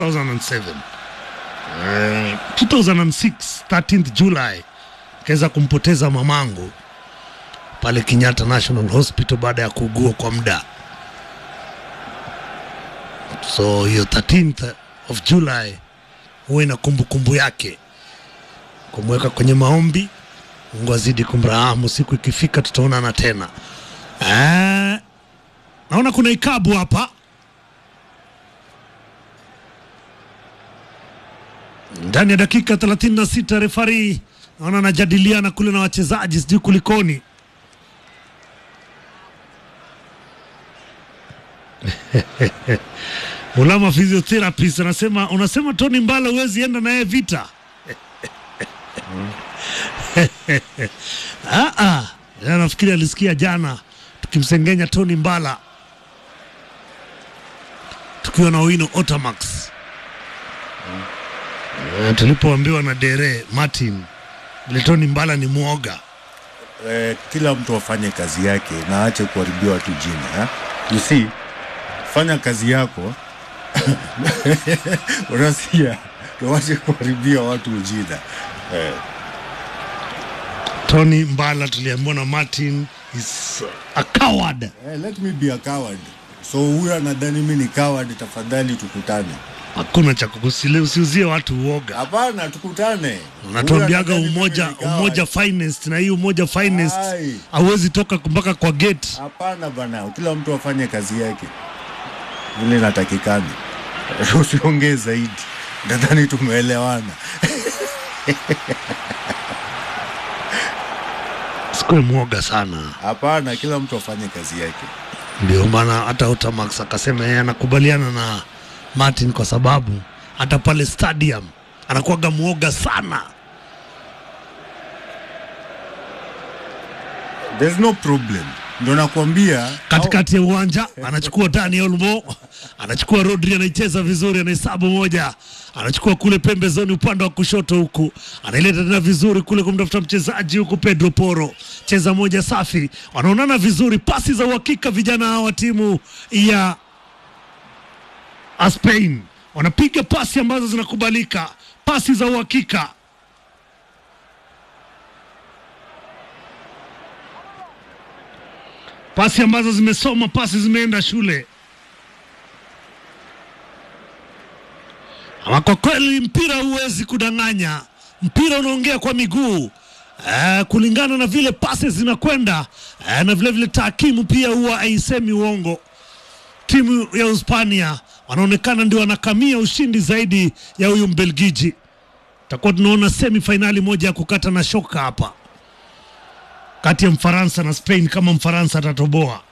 2007 Eh, 2006 13th July kaweza kumpoteza mamangu pale Kenyatta National Hospital baada ya kuugua kwa muda. So hiyo 13th of July huwa ina kumbukumbu yake, kumweka kwenye maombi. Mungu azidi kumrahamu, siku ikifika tutaonana tena. Eh, naona kuna ikabu hapa ndani ya dakika 36 refari naona anajadiliana kule na wachezaji, sijui kulikoni. Mulama physiotherapist anasema, unasema Tony Mbala huwezi enda naye vita? Ah, ah. Ya, nafikiri alisikia jana tukimsengenya Tony Mbala tukiwa na Owino Otamax Eh, tulipoambiwa na Dere Martin vile Tony Mbala ni mwoga. eh, kila mtu afanye kazi yake na aache kuharibia watu jina eh? You see, fanya kazi yako unasikia, tuache kuharibia watu jina eh. Tony Mbala tuliambiwa na Martin is a coward. Eh, let me be a coward. So huyu anadhani mi ni coward, tafadhali tukutane. Hakuna cha kukusile, usiuzie watu uoga. Hapana, tukutane. Unatuambiaga Huyu anadhani umoja mimi ni coward. umoja finest, na hii umoja finest Ai. hauwezi toka mpaka kwa gate. Hapana bana, kila mtu afanye kazi yake vile inatakikana, usiongee zaidi. Nadhani tumeelewana. Sikuwe mwoga sana. Hapana, kila mtu afanye kazi yake. Ndio maana hata Otamax akasema yeye anakubaliana na Martin kwa sababu hata pale stadium anakuwaga mwoga sana. There's no problem, ndo nakwambia katikati ya uwanja anachukua Dani Olmo, anachukua Rodri, anaicheza vizuri, anahesabu moja, anachukua kule pembezoni upande wa kushoto huku, anaileta tena vizuri kule kumtafuta mchezaji huku Pedro Poro, cheza moja safi, wanaonana vizuri, pasi za uhakika vijana hawa wa timu ya Spain wanapiga pasi ambazo zinakubalika, pasi za uhakika. pasi ambazo zimesoma, pasi zimeenda shule. Ama kwa kweli mpira huwezi kudanganya, mpira unaongea kwa miguu eh, kulingana na vile pasi zinakwenda eh, na vile vile takimu pia huwa haisemi uongo. Timu ya Hispania wanaonekana ndio wanakamia ushindi zaidi ya huyu Mbelgiji. Tutakuwa tunaona semi fainali moja ya kukata na shoka hapa kati ya Mfaransa na Spain kama Mfaransa atatoboa.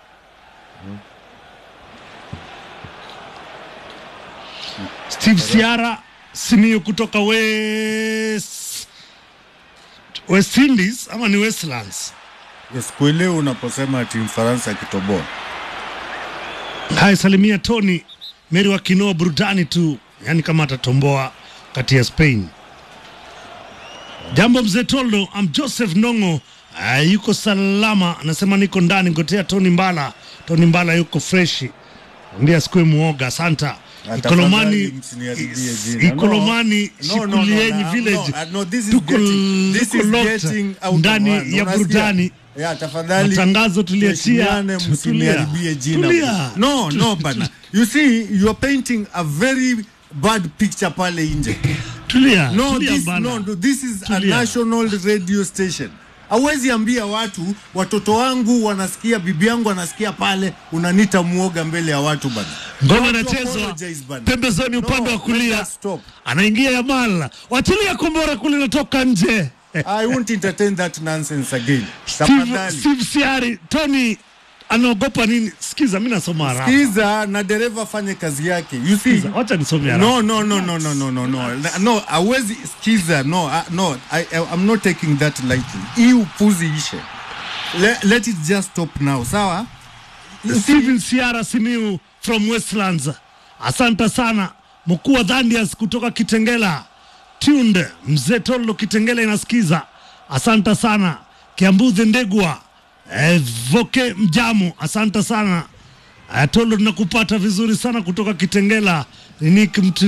Steve Siara Simiyu kutoka West, West Indies ama ni Westlands. sikuelewi unaposema timu Faransa akitoboa. Haya, salimia Tony Meri wa Kinoa, burudani tu, yaani kama atatomboa kati ya Spain. Jambo mzee Toldo, am Joseph Nongo uh, yuko salama, anasema niko ndani ngotea Tony Mbala. Tony Mbala yuko freshi, ambia asikuwe muoga. Asanta Ikolomani, Tafadhali msiniharibie jina. Ikolomani No, no, no, Shikulienyi no, Village, no, no, this is tuko getting- this tuko is locked getting out of ndani hand. ya Unasikia? burudani. Yeah, tafadhali Matangazo tuliachia. tuheshimiane, Tulia. msiniharibie jina. Tulia. No, no bana. You see, you are painting a very bad picture pale nje. Tulia, No, tulia this, bana. no, no, this is a Tulia. national radio station. Hauwezi ambia watu watoto wangu wanasikia, bibi yangu anasikia pale, unanita muoga mbele ya watu bana. Ngoma Don't inachezwa apologize bana. pembezoni No, upande wa let kulia, us stop. anaingia Yamal, wachilia kombora kule, natoka nje. I won't entertain that nonsense again. Steve, Tafadhali. Steve Siari, Tony anaogopa nini? Sikiza, mi nasoma haraka. Sikiza na dereva fanye kazi yake. You see? Sikiza, Wacha nisome haraka. No, no, no, no, no, no, no, no. No, hawezi sikiza. No, uh, no. I, I, I'm not taking that lightly. Hii upuzi ishe. Let, let it just stop now. Sawa? You see? Steven Siara Simiu from Westlands, asante sana. Mkuu wa Dhandias kutoka Kitengela, Tunde mzee Tolo Kitengela inasikiza, asante sana. Kiambuzi Ndegwa, eh, Voke Mjamu, asante sana. Eh, Tolo tunakupata vizuri sana kutoka Kitengela Nick Mtu